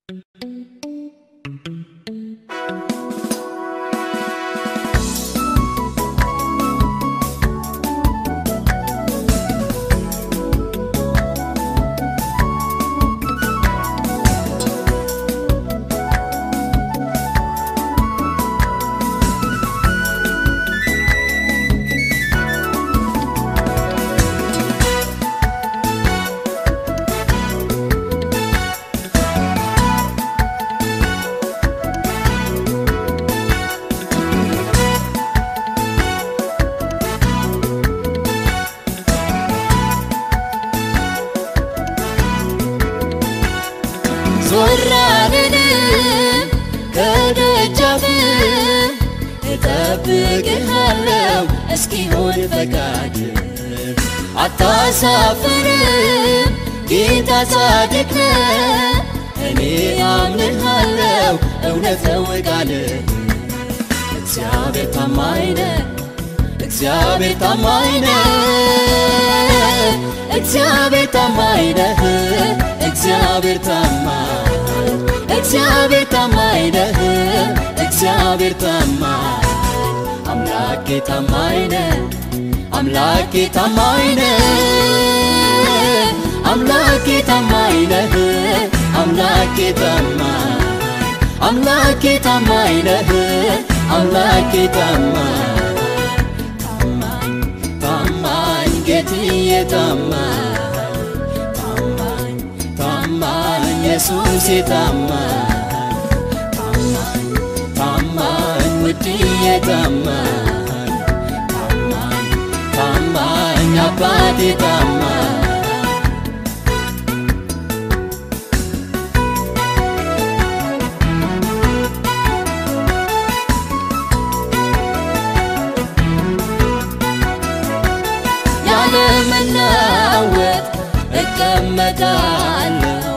ዞር አልልም ከደጃፍ እጠብቅሃለሁ እስኪሆን ፈቃድ አታሳፍርም ጌታ ጻድቅ ነህ እኔ አምንሃለሁ እውነት ነው ቃልህ እግዚአብሔር ታማኝ ነህ እግዚአብሔር ታማኝ ነህ እግዚአብሔር ታማኝ ነህ እግዚአብሔር ታማኝ እግዚአብሔር ታማኝ ነህ እግዚአብሔር ታማኝ አምላኬ ታማኝ ነህ አምላኬ ታማኝ ነህ አምላኬ ታማኝ ነህ አምላኬ ታማኝ አምላኬ ታማኝ ነህ አምላኬ ታማኝ ታማኝ ታማኝ ጌትዬ ታማኝ ታማኝ ታማኝ ኢየሱሴ ታማኝ ታማኝ ታማኝ ውድዬ ታማኝ ታማኝ ታማኝ አባቴ ታማኝ ያለመናወጥ እቀመጣለሁ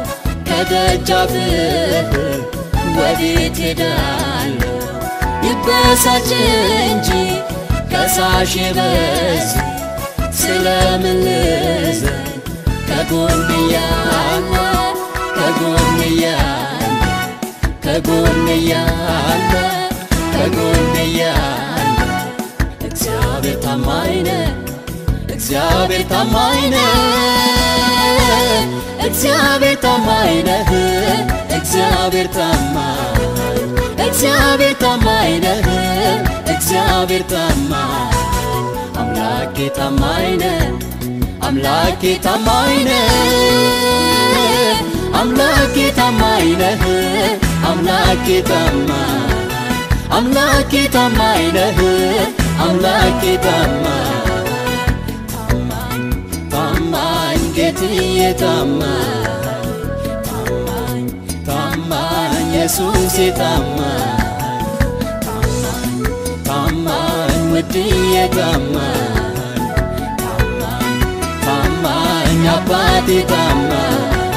ከደጃፍህ ወዴት ሄዳለሁ? ይበሳጭ እንጂ ከሳሽ በዝ ስለምን ልዘን ከጎን እያለ ከጎን እያለ ከጎን እያለ ከጎን እያለ እግዚአብሔር ታማኝ ነህ እግዚአብሔር ታማኝ ነህ እግዚአብሔር ታማኝ ነህ እግዚአብሔር ታማኝ እግዚአብሔር ታማኝ ነህ እግዚአብሔር ታማኝ አምላኬ ታማኝ ነህ አምላኬ ታማኝ ነህ አምላኬ ታማኝ ነህ አምላኬ ታማኝ አምላኬ ታማኝ ነህ አምላኬ ታማኝ ታማኝ ታማኝ ጌትዬ ታማኝ ታማኝ ታማኝ ኢየሱሴ ታማኝ ታማኝ ታማኝ ውድዬ ታማኝ ታማኝ ታማኝ አባቴ ታማኝ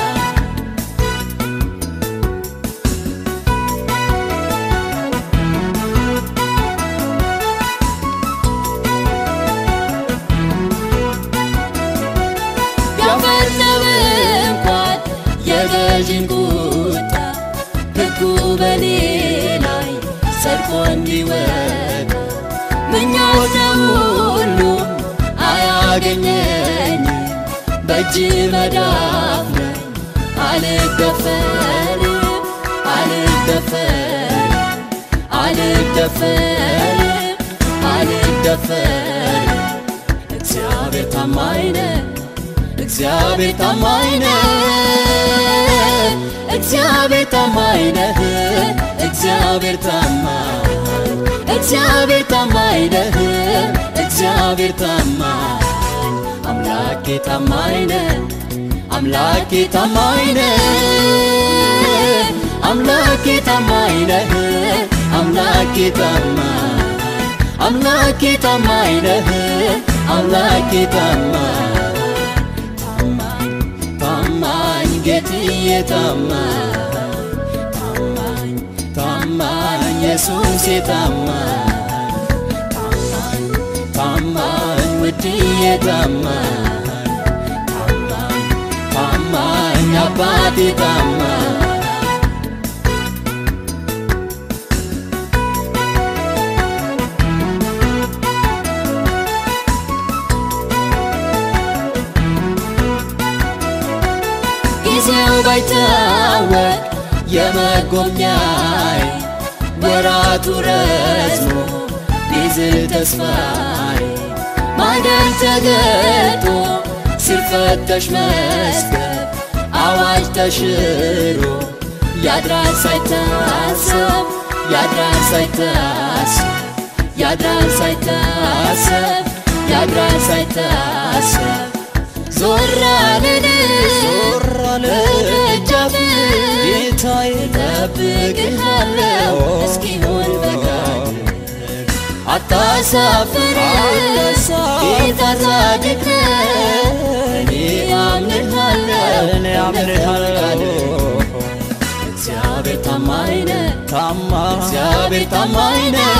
ቢያፈነው እንኳን የገዥን ቁጣ ሕጉ በኔ ላይ ጸድቆ እንዲወጣ ምኞት ነው ሁሉም አያገኘኝ በእጅ መዳፍ ላይ አልደፈርም አልደፈርም አልደፈርም አልደፈርም እግዚአብሔር ታማኝ ነህ እግዚአብሔር ታማኝ ነህ እግዚአብሔር ታማኝ ነህ እግዚአብሔር ታማኝ እግዚአብሔር ታማኝ ነህ እግዚአብሔር ታማኝ አምላኬ ታማኝ ነህ አምላኬ ታማኝ ነህ አምላኬ ታማኝ ነህ አምላኬ ታማኝ አምላኬ ታማኝ ነህ አምላኬ ታማኝ ታማኝ ታማኝ ጌትዬ ታማኝ ታማኝ ታማኝ ኢየሱሴ ታማኝ ታማኝ ታማኝ ውድዬ ታማኝ ታማኝ ታማኝ አባቴ ታማኝ ሳይታወቅ የመጎብኛይ ወራቱ ረዝሞ ቢዝል ተስፋይ ማደር ተገልጦ ሲፈተሽ መዝገብ አዋጅ ተሽሮ ያድራል ሳይታሰብ ያድራል ሳይታሰብ ያድራል ሳይታሰብ ያድራል ሳይታሰብ ዞር አልን ዞር አለ ደጃፍ ጌታዬ ጠብቅሃለሁ እስኪሆን ፈቃድ አታሳፍር ጌታ ጻድቅ ነህ እኔ አምንሃለሁ እኔ አምንሃለሁ እግዚአብሔር ታማኝ ነህ ታማኝ እግዚአብሔር ታማኝ ነህ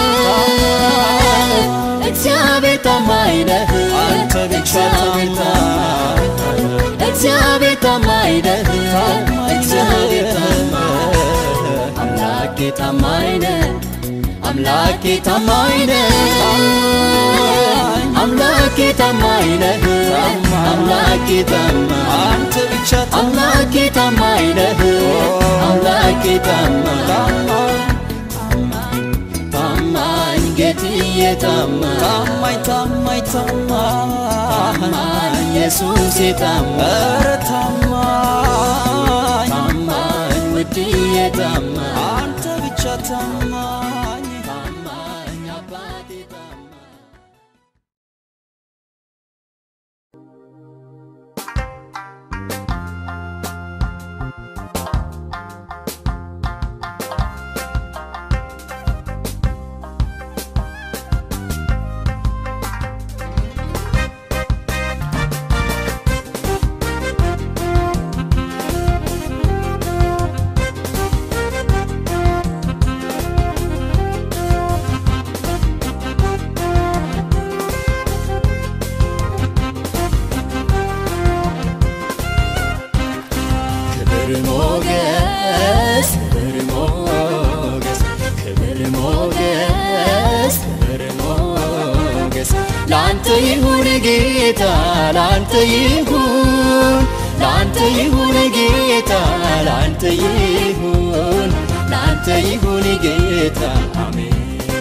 እግዚአብሔር ታማኝ ነህ አንተ ብቻ እግዚአብሔር ታማኝ እግዚአብሔር ታማኝ ነህ እግዚአብሔር ታማኝ አምላኬ ታማኝ ነህ አምላኬ ታማኝ ነህ አምላኬ ታማኝ ነህ አምላኬ ታማኝ አንተ ብቻ አምላኬ ታማኝ ነህ አምላኬ ታማኝ ታማኝ ጌትዬ ታማኝ ታማኝ ታማኝ ታማኝ ታማኝ ኢየሱሴ ታማኝ ኧረ ታማኝ ታማኝ ውድዬ ታማኝ አንተ ብቻ ታማኝ ታማኝ አባቴ ታማኝ ክብር ሞገስ ክብር ሞገስ ክብር ሞገስ ክብር ሞገስ ላንተ ይሁን ጌታ ላንተ ይሁን ላንተ ይሁን ጌታ ላንተ ይሁን ላንተ ይሁን ጌታ አሜን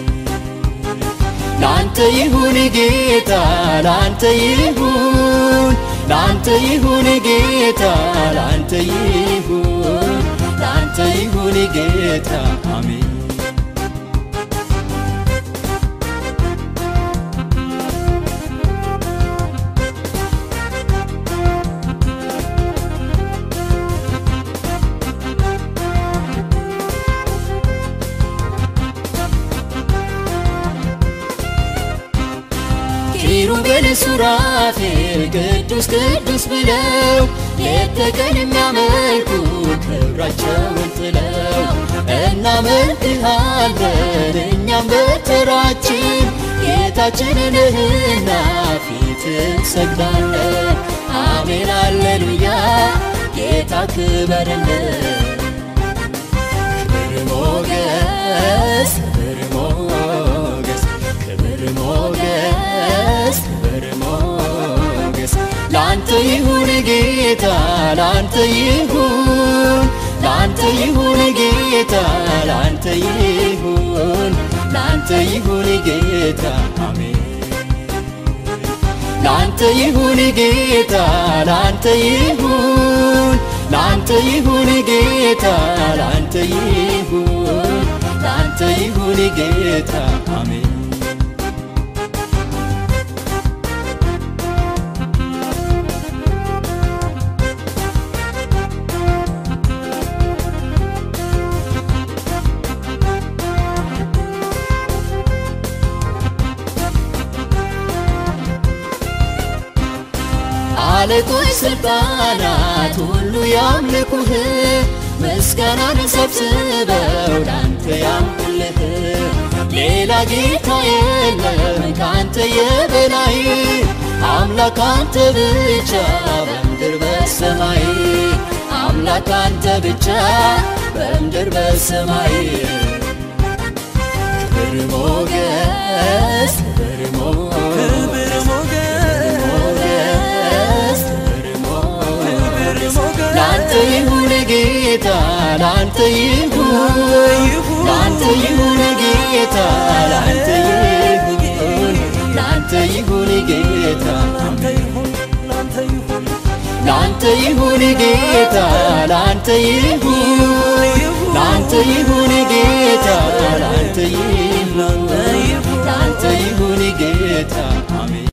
ላንተ ይሁን ጌታ ላንተ ይሁን ላንተ ይሁን ጌታ ላንተ ይሁን ላንተ ይሁን ጌታ አሜን ኪሩቤል ሱራፌል ቅዱስ ቅዱስ ብለው ሌት ተቀን የሚያመልኩ ክብራቸውን ጥለው እናመልክሃለን እኛም በተራችን ጌታችን ነህና ፊት እንሰግዳለን አሜን አሌሉያ ጌታ ክበርልን ክብር ሞገስ ክብር ሞገስ ክብር ሞገስ ክብር ሞገስ ላንተ ይሁን ጌታ ላንተ ይሁን ላንተ ይሁን ጌታ ላንተ ይሁን ላንተ ይሁን ጌታ አሜን ላንተ ይሁን ጌታ ላንተ ይሁን ላንተ ይሁን ጌታ ላንተ ይሁን ላንተ ይሁን ጌታ አሜን አለቆች ስልጣናት ሁሉ ያምልኩህ ምስጋናን ሰብስበው ላንተ ያምልህ ሌላ ጌታ የለም ካንተ የበላይ አምላክ አንተ ብቻ በምድር በሰማይ አምላክ አንተ ብቻ በምድር በሰማይ ክብር ሞገስ ክብር ሞገስ ክብር ሞገስ ሞገስ ክብር ሞገስ ክብር ሞገስ ላንተ ይሁን ጌታ ላንተ ይሁን ላንተ ይሁን ጌታ ላንተ ይሁን ላንተ ይሁን ጌታ ላንተ ይሁን ላንተ ይሁን ላንተ ይሁን ጌታ ላንተ ይሁን ላንተ ይሁን ጌታ ላንተ ይሁን ላንተ ይሁን ጌታ አሜን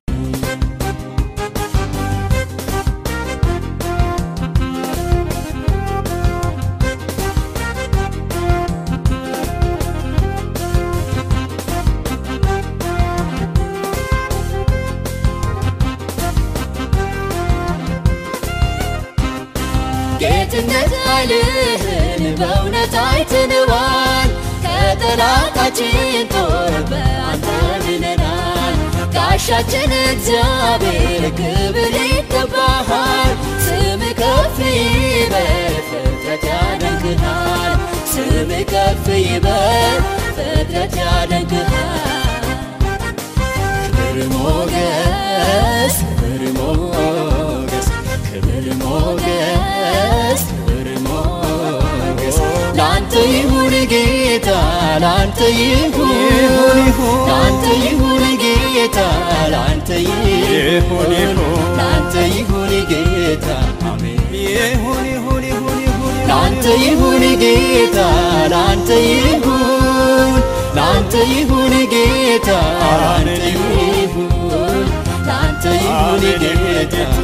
ጌትነት ኃይልህን በእውነት አይተነዋል። ከጠላታችን ጦር በአንተ ድነናል። ጋሻችን እግዚአብሔር ክብር ይገባሃል። ስም ከፍ ይበል ፍጥረት ያደንቅሃል። ስም ከፍ ይበል ፍጥረት ያደንቅሃል። ክብር ሞገስ ክብር ሞገስ ክብር ሞገስ ክብር ሞገስ ላንተ ይሁን ጌታ ላንተ ይሁን ላንተ ይሁን ጌታ ላንተ ይሁን ላንተ ይሁን ጌታ አሜን ይሁን ይሁን ይሁን ይሁን ላንተ ይሁን ጌታ ላንተ ይሁን ላንተ ይሁን ጌታ ላንተ ይሁን ላንተ ይሁን ጌታ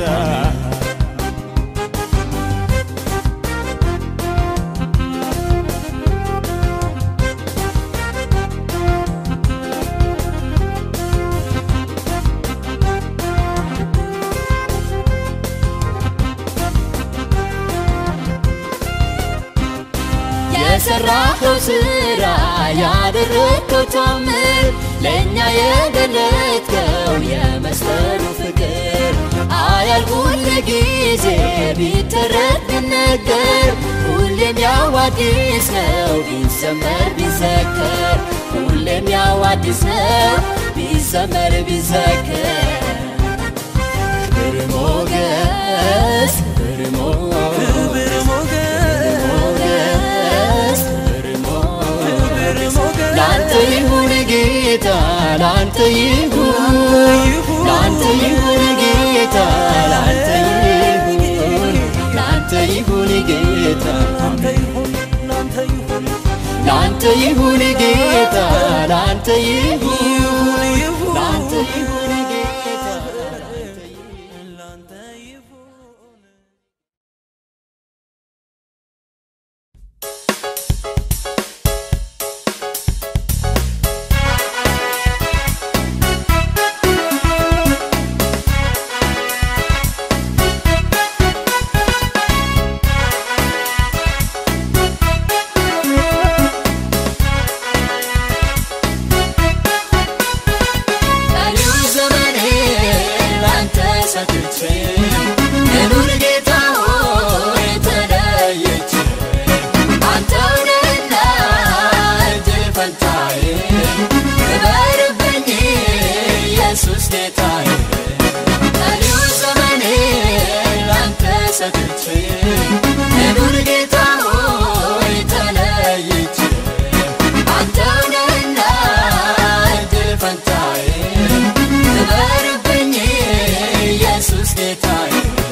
የሰራኸው ስራ ያደረግከው ታምር ለእኛ የገለጥከው የመስቀሉ ፍቅር አያልቁል ጊዜ ቢተረት ቢነገር ሁሌም ያው አዲስ ነው ቢዘመር ቢዘከር ሁሌም ያው አዲስ ነው ቢዘመር ቢዘከር ክብር ሞገስ ክብር ሞገስ ክብር ሞገስ ሞገስ ክብር ሞገስ ክብር ሞገስ ላንተ ይሁን ጌታ ላንተ ይሁን ላንተ ይሁን ጌታ ላንተ ይሁን ላንተ ይሁን ጌታ ላንተ ይሁን ላንተ ይሁን ላንተ ይሁን ጌታ ላንተ ይሁን ይሁን ላንተ ይሁን ጌታ ላንተ ይሁን ላንተ ይሁን ቀሪው ዘመኔ ላንተ ሰጥቼ ልኑር ጌታ ሆይ ተለይቼ አንተው ነህና እድል ፈንታዬ ክበርብኝ ኢየሱስ ጌታዬ ቀሪው ዘመኔ ላንተ ሰጥቼ ልኑር ጌታ ሆይ ተለይቼ አንተው ነህና እድል ፈንታዬ ክበርብኝ ኢየሱስ ጌታዬ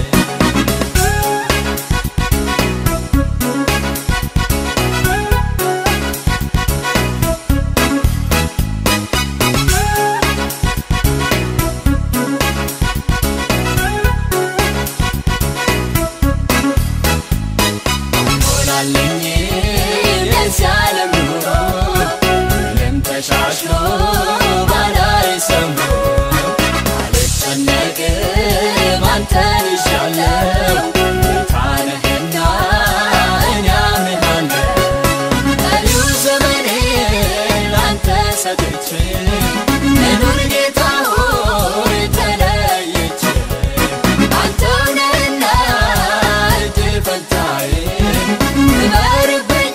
ሆናለኝ የዚህ ዓለም ኑሮ ምንም ተሻሽሎ ባላይ ሰምሮ አልጨነቅም አንተን ይሻለው ጌታ ነህና እኔ አምናለሁ ቀሪው ዘመኔ ላንተ ሰጥቼ ልኑር ጌታ ሆይ ተለይቼ አንተው ነህና እድል ፈንታዬ ክበርብኝ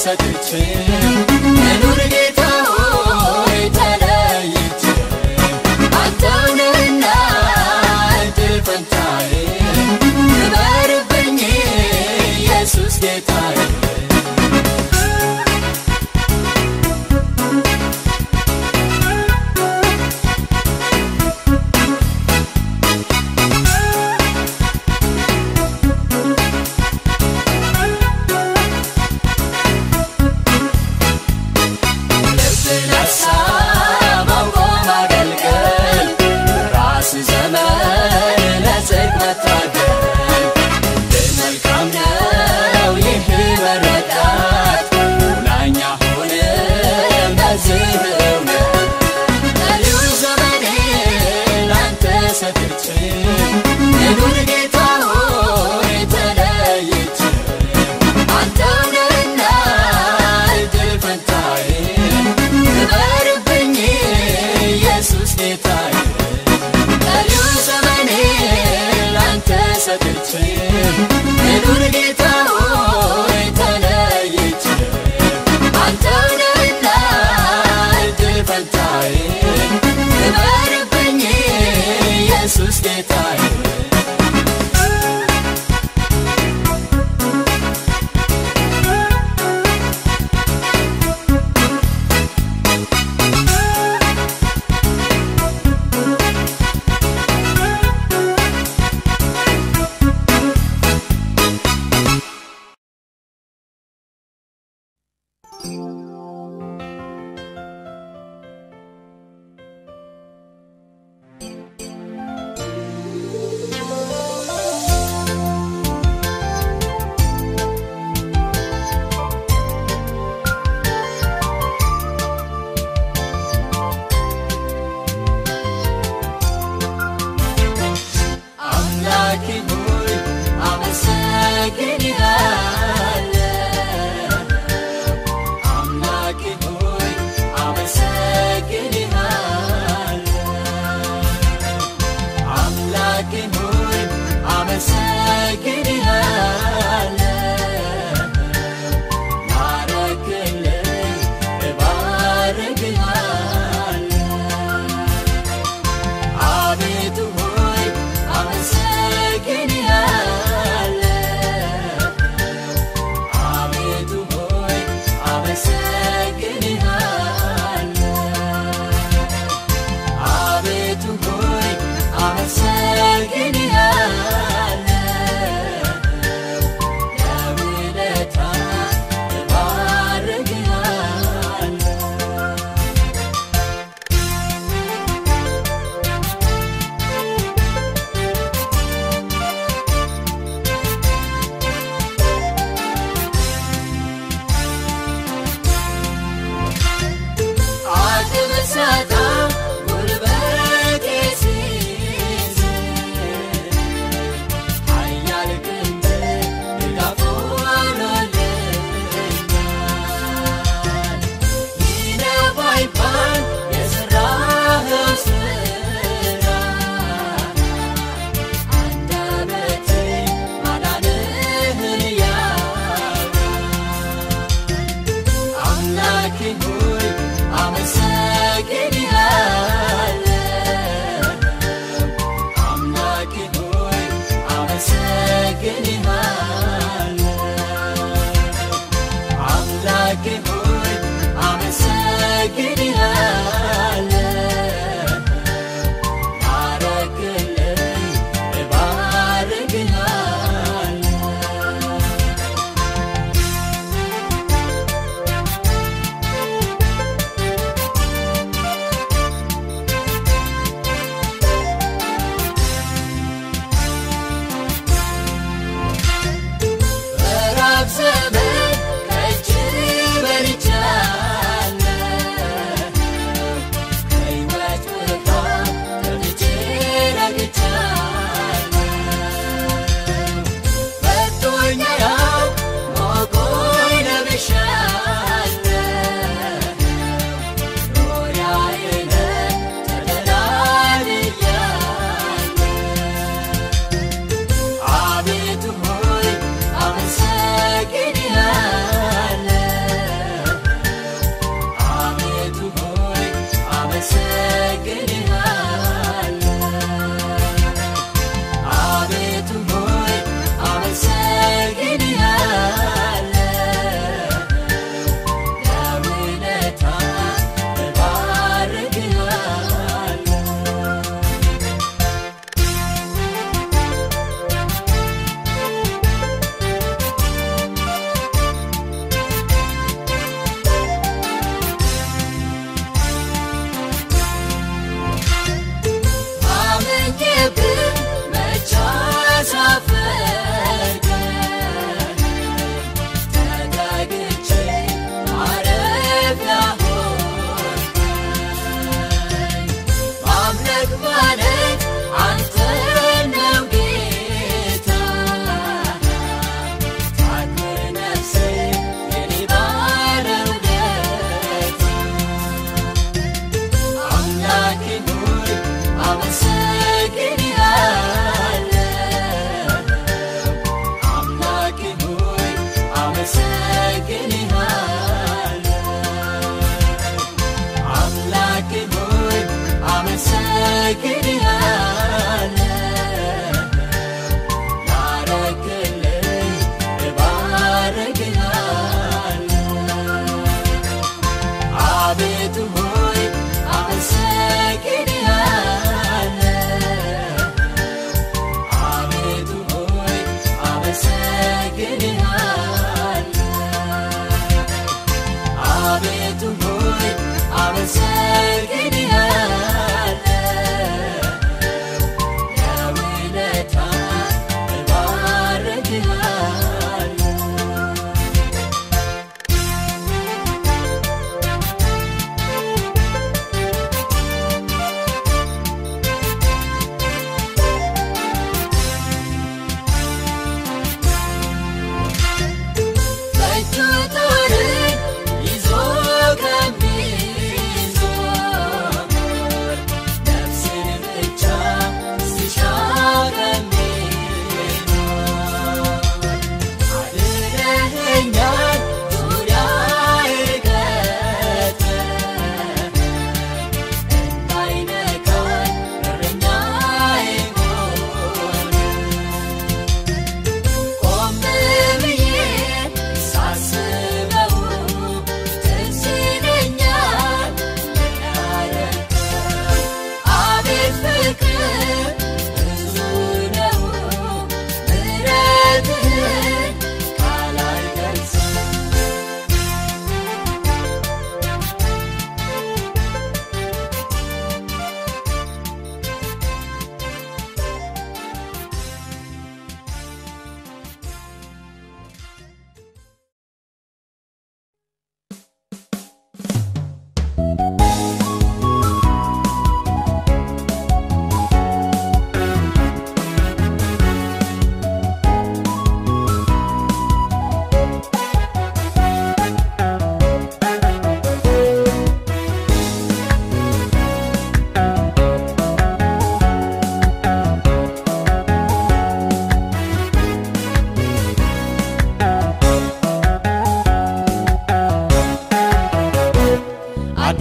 ሰጥቼ መኖር ጌታ ሆይ ተለይቼ አንተው ነህና እድል ፈንታዬ ክበርብኝ ኢየሱስ ጌታዬ ልብን ሀሳብ አውቆ ማገልገል ራስ ዘመን ለጽድቅ መታገል ግን መልካም ነው ይህ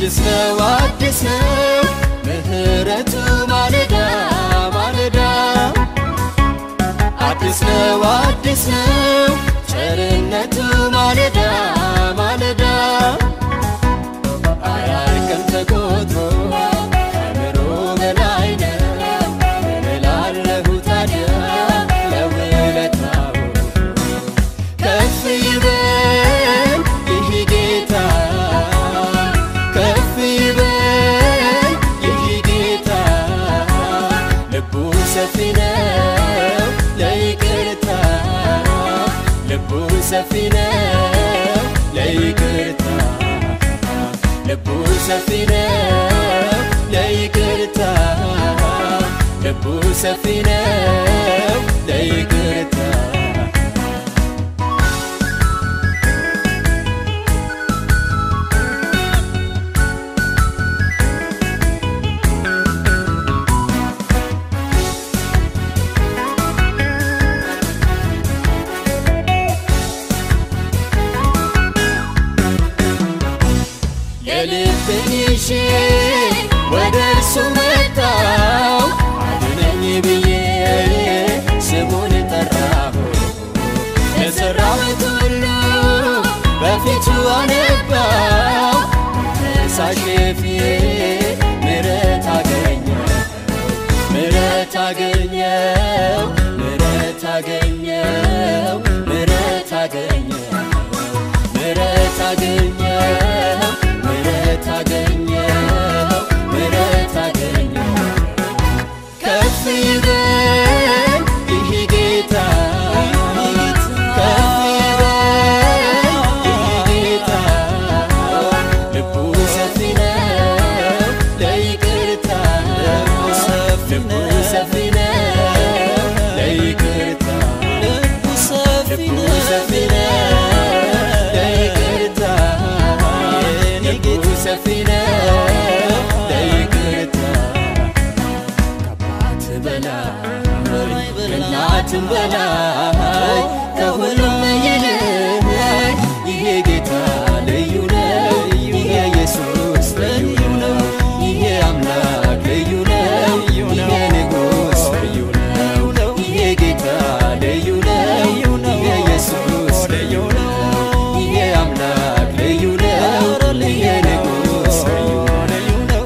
አዲስ ነው አዲስ ነው ምህረቱ ማለዳ ማለዳ አዲስ ነው አዲስ ነው ቸርነቱ ማለዳ ማለዳ አያልቅም ተቆጥሮ ከምሮ በላይ ነው ምን እላለሁ ታዲያ ለውለታው ከፍ ይበል ይህ ጌታ ከፍ ይበል ይህ ጌታ ልቡ ሰፊ ነው ለይቅርታ ልቡ ሰፊ ነው ለይቅርታ ልቡ ሰፊ ነው ለይቅርታ ልቡ ሰፊ ነው ለይቅርታ የልብን ይዤ ወደ እርሱ መጣው አድነኝ ብዬ ስሙን ጠራሁ ለሠራሁት ሁሉ በፊቱ አነባው ከሳሼ ፊት ምሕረት አገኘው ምሕረት አገኘው ምሕረት አገኘው ምሕረት አገኘው ምሕረት አገኘው ምሕረት አገኘው ምሕረት አገኘው ከፍ ይበል ይህ ጌታ ከፍ ይበል ይህ ጌታ ልቡ ሰፊ ነው ለይቅርታ ልቡ ሰፊ ነው ለይቅርታ ልቡ ሰፊ ልቡ ነው ሰፊ ነው ለይቅርታ ልቡ ሰፊ ነው ለይቅርታ ከአባት በላይ ከእናትም በላይ ከሁሉም ይልቅ ይሄ ጌታ ልዩ ነው ይሄ ኢየሱስ ልዩ ነው ይሄ አምላክ ልዩ ነው ይሄ ንጉሥ ልዩ ነው ይሄ ጌታ ልዩ ነው ይሄ ኢየሱስ ልዩ ነው ይሄ አምላክ ልዩ ነው ይሄ ንጉሥ ልዩ ነው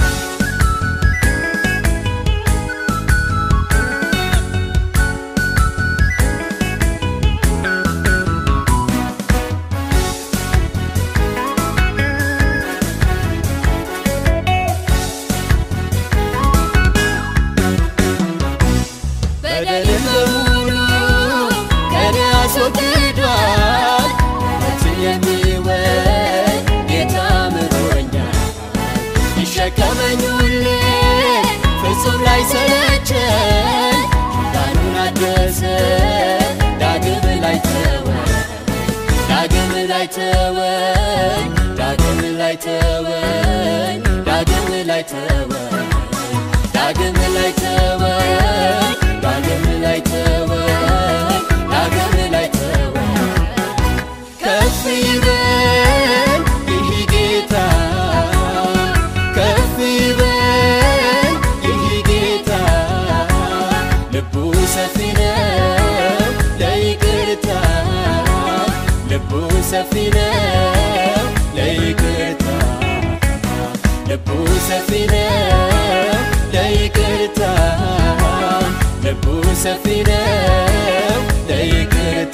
በደል በሙሉ ከኔ አስወግዷል ነፍስን የሚወድ ጌታ ምሮኛል ይሸከመኝ ሁሌ ፍጹም ላይ ሰለቸኝ ኪዳኑን አደሰ ዳግም ላይ ተወኝ ዳግም ላይ ተወኝ ዳግም ላይ ተወኝ ዳግም ላይ ተወኝ ዳግም ላይ ተወኝ ዳግም ላይ ተወኝ ዳግም ላይ ተወኝ ከፍ ይበል ይህ ጌታ ከፍ ይበል ይህ ጌታ ልቡ ሰፊ ነው ለይቅርታ ልቡ ሰፊ ነው ለይቅርታ ልቡ ሰፊ ነው ለይቅርታ ልቡ ሰፊ ነው ለይቅርታ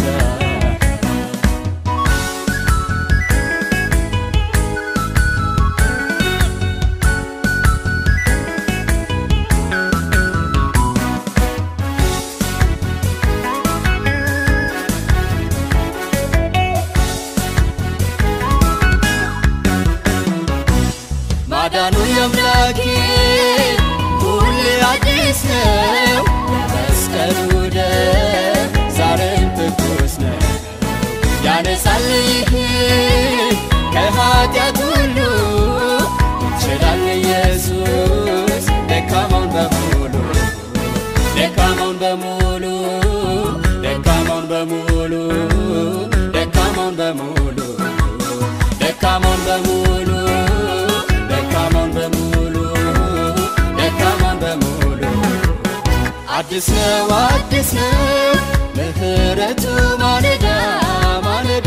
ማዳኑ የአምላኬ ሁሌ አዲስ ነው የመስቀሉ ደም ዛሬም ትኩስ ነው ያነሳል ይህን ከኃጢአት ሁሉ ይችላል ኢየሱስ ደካማውን በሙሉ ደካማውን በሙሉ ደካማውን በሙሉ ደካማውን በሙሉ ደካማውን በሙሉ አዲስ ነው አዲስ ነው ምህረቱ ማለዳ ማለዳ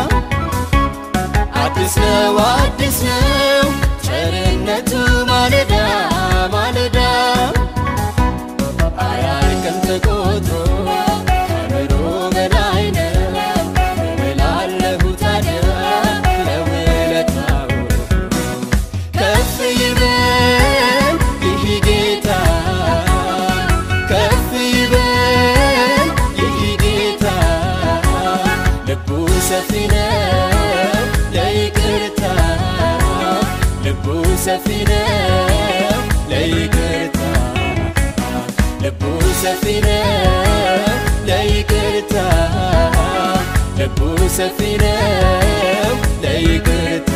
አዲስ ነው አዲስ ነው ቸርነቱ ማለዳ ማለዳ አያልቅም ተቆጥሮ ከምሮ በላይ ነው እላለሁ ታዲያ ለውለታው ከፍ ይበል ይህ ጌታ ከፍ ይበል ይህ ጌታ ልቡ ሰፊ ነው ለይቅርታ ልቡ ሰፊ ነው ለይቅርታ ልቡ ሰፊ ነው ለይቅርታ ልቡ ሰፊ ነው ለይቅርታ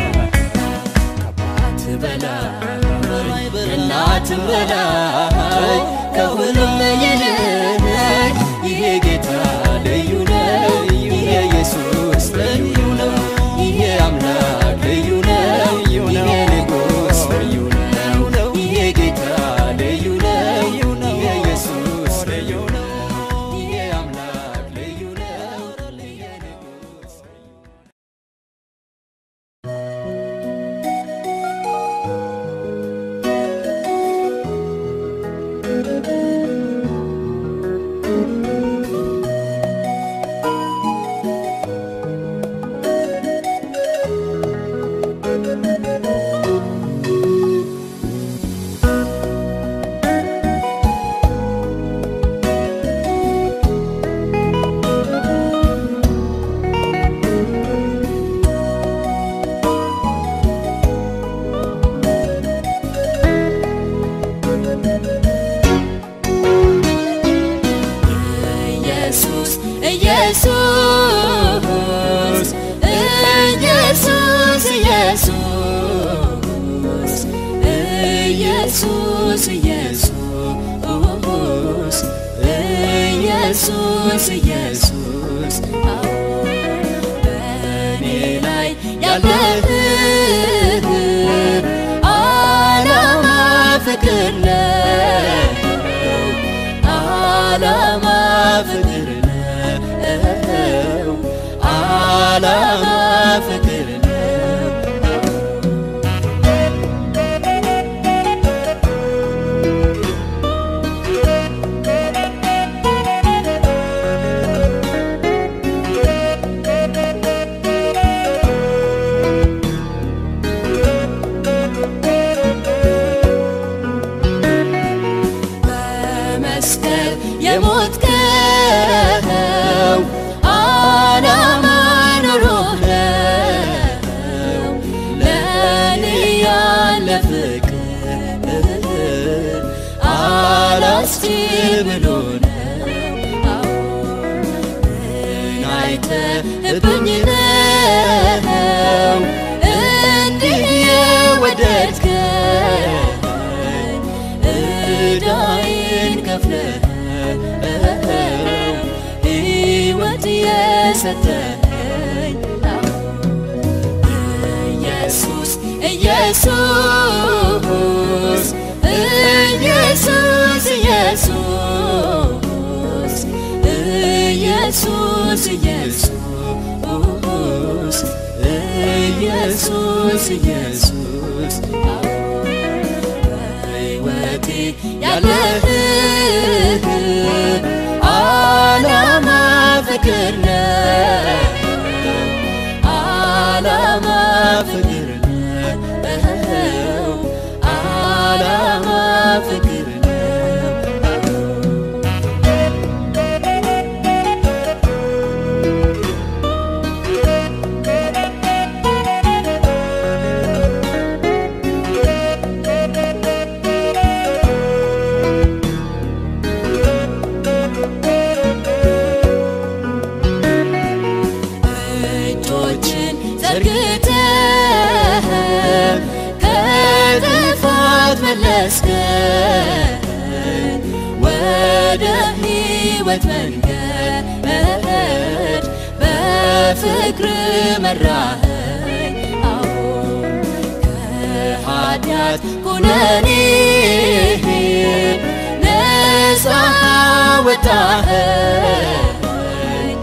ከአባት በላይ ከእናትም በላይ ከሁሉም ይልቅ ይሄ ጌታ ልዩ ነው ይሄ ኢየሱስ ልዩ ነው ይሄ አምላክ ልዩ ነው ይሄ ንጉሥ ልዩ ነው ይሄ ጌታ ልዩ ነው ይሄ ኢየሱስ ልዩ ነው ይሄ አምላክ ልዩ ነው ይሄ ንጉሥ ኢየሱስ ኢየሱስ ኢየሱስ ኢየሱስ ኢየሱስ ኢየሱስ ኢየሱስ በእኔ ላይ ያለህ ዓላማ ፍቅር ነው ዓላማ ፍቅር ነው ዓላማ ፍቅር ነው በመስቀል የሞትከው ዓላማ ኖሮህ ነው ለእኔ ያለ ፍቅር አላስችል ብሎ ነው ምን አይተህብኝ ነው እንዲህ የወደድከኝ ዕዳዬን ከፍለኸው ሕይወት የሰጠኸኝ ኢየሱስ ኢየሱስ ኢየሱስ ኢየሱስ ኢየሱስ ኢየሱስ ኢየሱስ ኢየሱስ በሕይወቴ ያለህ ዓላማ ፍቅር ነው ዓላማ ፍቅር ነው ዓላማ ፍቅር ነው እጆችን ዘርግተህ ከጥፋት መለስከኝ ወደ ሕይወት መንገድ በፍቅር መራኸኝ አሁን ከኃጢአት ኩነኔ ነፃ አወጣኸኝ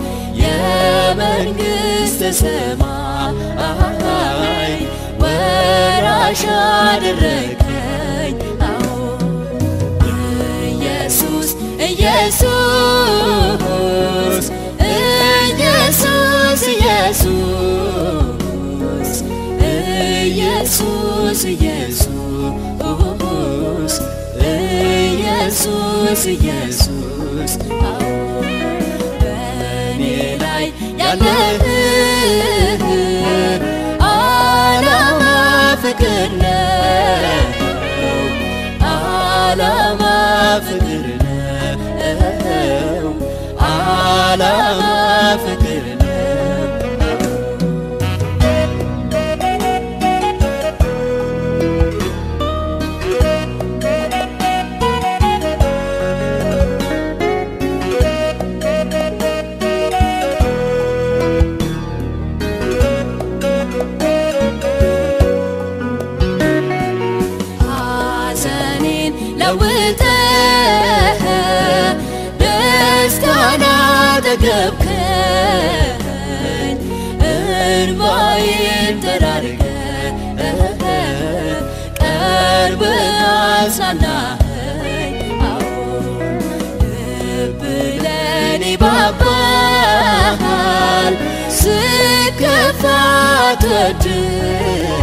የመንግሥተ ሰማይ ወራሽ አደረገኝ አዎ ኢየሱስ ኢየሱስ ኢየሱስ ኢየሱስ ኢየሱስ ኢየሱስ ኢየሱስ ኢየሱስ አዎ በእኔ ላይ ያለህ ዓላማ ፍቅር ነው ዓላማ ፍቅር ነው ዓላማ ፍቅር ነው ሐዘኔን ለውጠህ ደስታን አጠገብከኝ እንባዬን ጠራርገህ ቀርበህ አጽናናኸኝ አዎ ልብ ለኔ ባባል ስከፋ አትወድም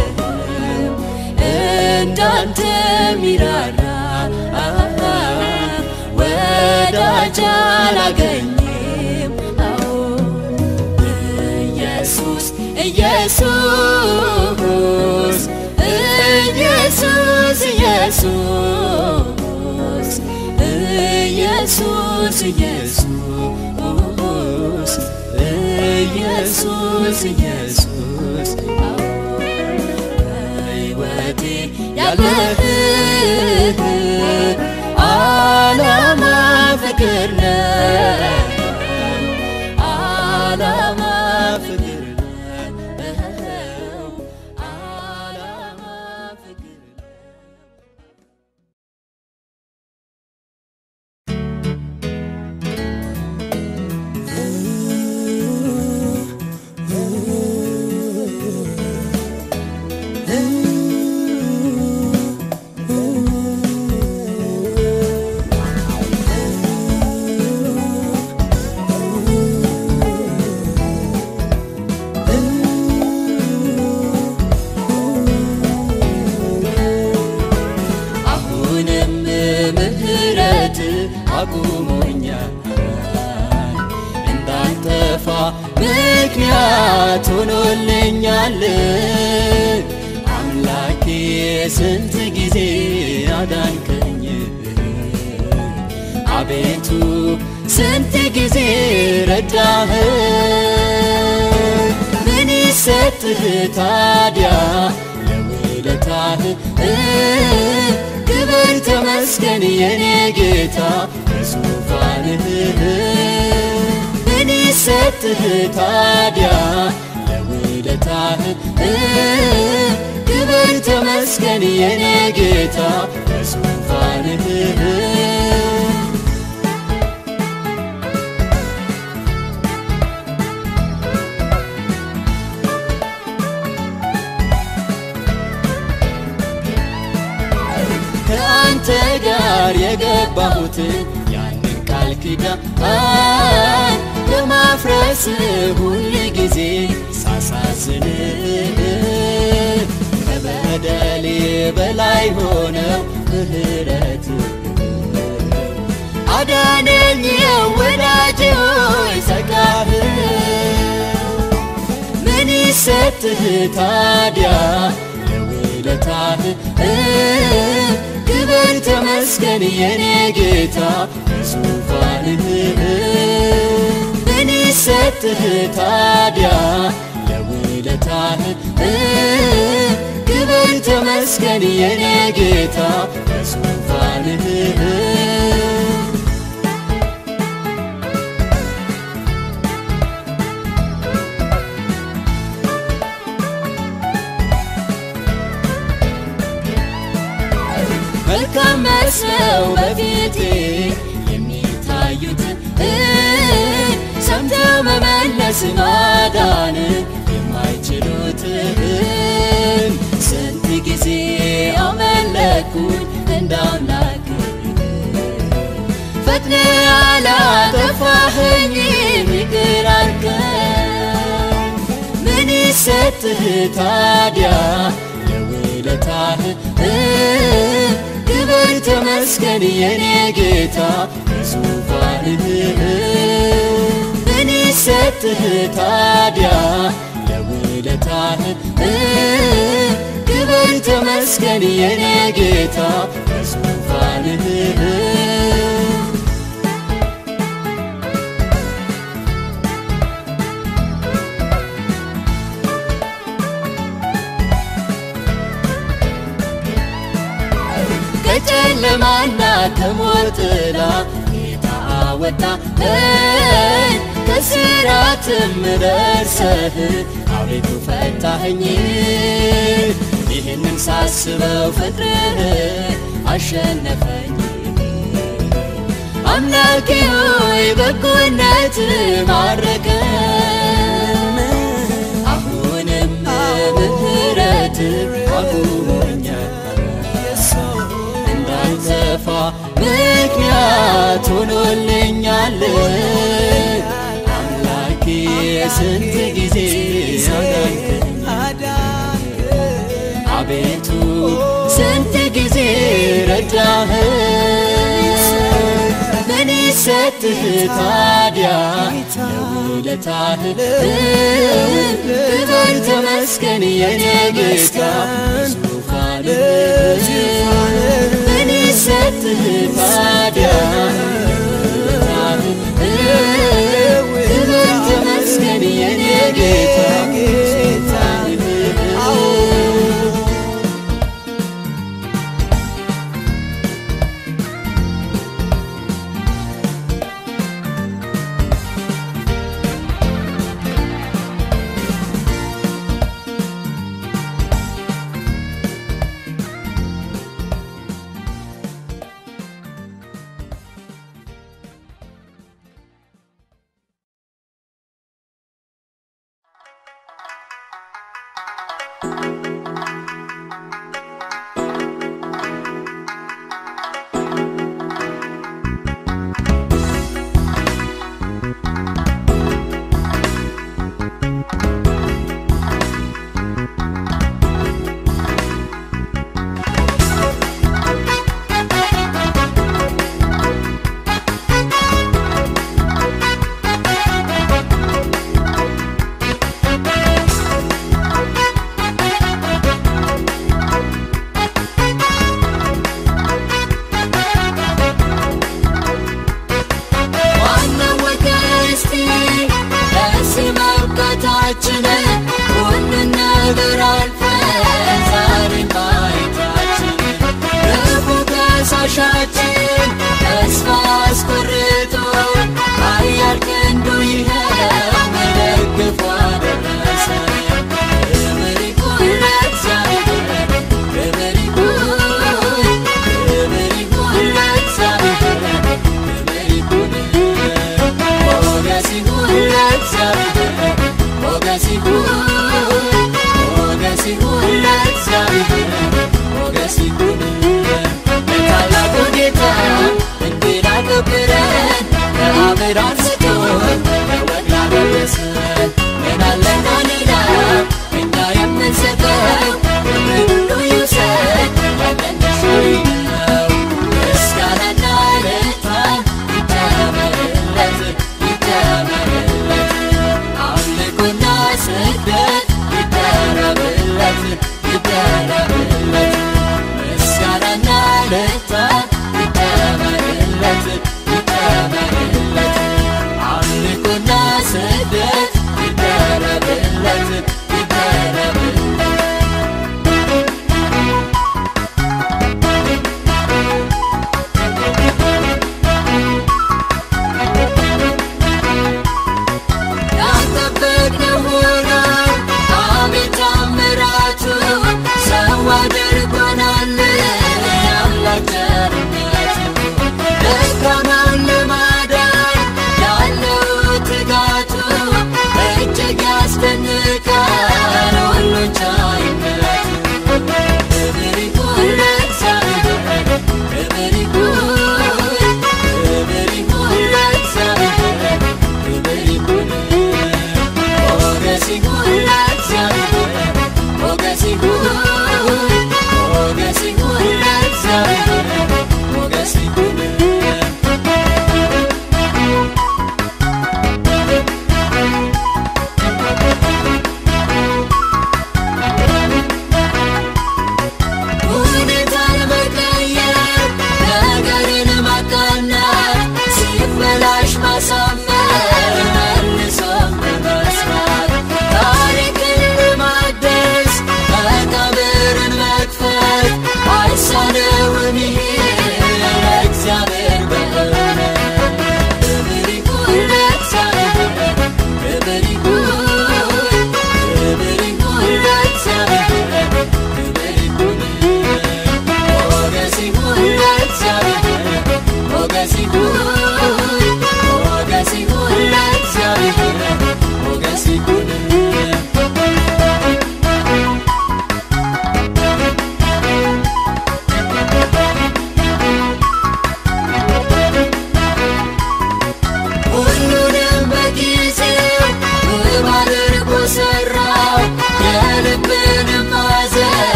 እንዳንተ ሚራራ ወዳጅ አላገኝም አዎ ኢየሱስ ኢየሱስ ኢየሱስ ኢየሱስ ኢየሱስ ኢየሱስ ኢየሱስ ኢየሱስ አዎ በሕይወቴ ያለህ ዓላማ ፍቅር ነው ዓላማ ፍቅር ነው ዓላማ ፍቅር ነው አሁንም ምህረት አቁሞኛል እንዳልጠፋ ምክንያት ሆኖልኛል አምላኬ ስንት ጊዜ አዳንከኝ አቤቱ ስንት ጊዜ ረዳህ ምን ይሰጥህ ታዲያ ለውለታህ ክብር ተመስገን የኔ ጌታ በዙፋንህ ምን ይሰጥህ ታዲያ ለውለታህ ክብር ተመስገን የኔ ጌታ በዙፋንህ ከአንተ ጋር የገባሁትን ያንን ቃል ኪዳን ለማፍረስ ሁል ጊዜ ሳሳዝን ከበደሌ በላይ ሆነው ምህረት አዳነኝ ወዳጅ ሆይ ጸጋህ ምን ይሰጥህ ታዲያ ለውለታህ ክብር ተመስገን የኔ ጌታ በዙፋንህ ምን ይሰጥህ ታዲያ ለውለታህ ክብር ተመስገን የኔ ጌታ በዙፋንህ መልካም መስለው በፊቴ የሚ ድረስ ማዳን የማይችሉትን ስንት ጊዜ አመለኩኝ እንደ አምላክ ፈጥነ አላጠፋኸኝ ይቅር አልከኝ ምን ይሰጥህ ታዲያ ለውለታህ ክብር ተመስገን የኔ ጌታ በዙፋንህ ምን ይሰጥህ ታዲያ ለውለታህ ክብር ተመስገን የኔ ጌታ በዙፋንህ ከጨለማና ከሞት ጥላ ጌታ አወጣኸኝ ከስራትም ደርሰህ አቤቱ ፈታኸኝ ይህንን ሳስበው ፍቅርህ አሸነፈኝ አምላኬ ሆይ በጎነት ማረከኝ አሁንም ምህረት አቁሞኛል እንዳልጠፋ ምክንያት ሆኖልኛል አምላኬ ስንት ጊዜ አዳንከኝ አቤቱ ስንት ጊዜ ረዳህ ምን ይሰጥህ ታዲያ ለውለታህ ክብር ተመስገን የኔ ጌታ ዙፋንህ ምን ይሰጥህ ታዲያ ክብር ተመስገን የኔ ጌታ ዙፋንህ ዋናው ወገስቲ ለዚህ መብቃታችን ሁሉን ነገር አልፈን ዛሬን ማየታችን ክፉ ከሳሻችን ተስፋ አስቆርጦ ኃያል ክንዱ ይኸው መደግፎ አደረሰን። ክብር ይሁን ለእግዚአብሔር፣ ክብር ይሁን፣ ክብር ይሁን ለእግዚአብሔር፣ ክብር ይሁን ሞገስ ይሁን ለእግዚአብሔር፣ ሞገስ ይሁን፣ ሞገስ ይሁን ለእግዚአብሔር፣ ሞገስ ይሁን ለታላቁ ጌታ እንዲህ ላከበረን ከአብር አንስቶ ለወግ ላደረሰን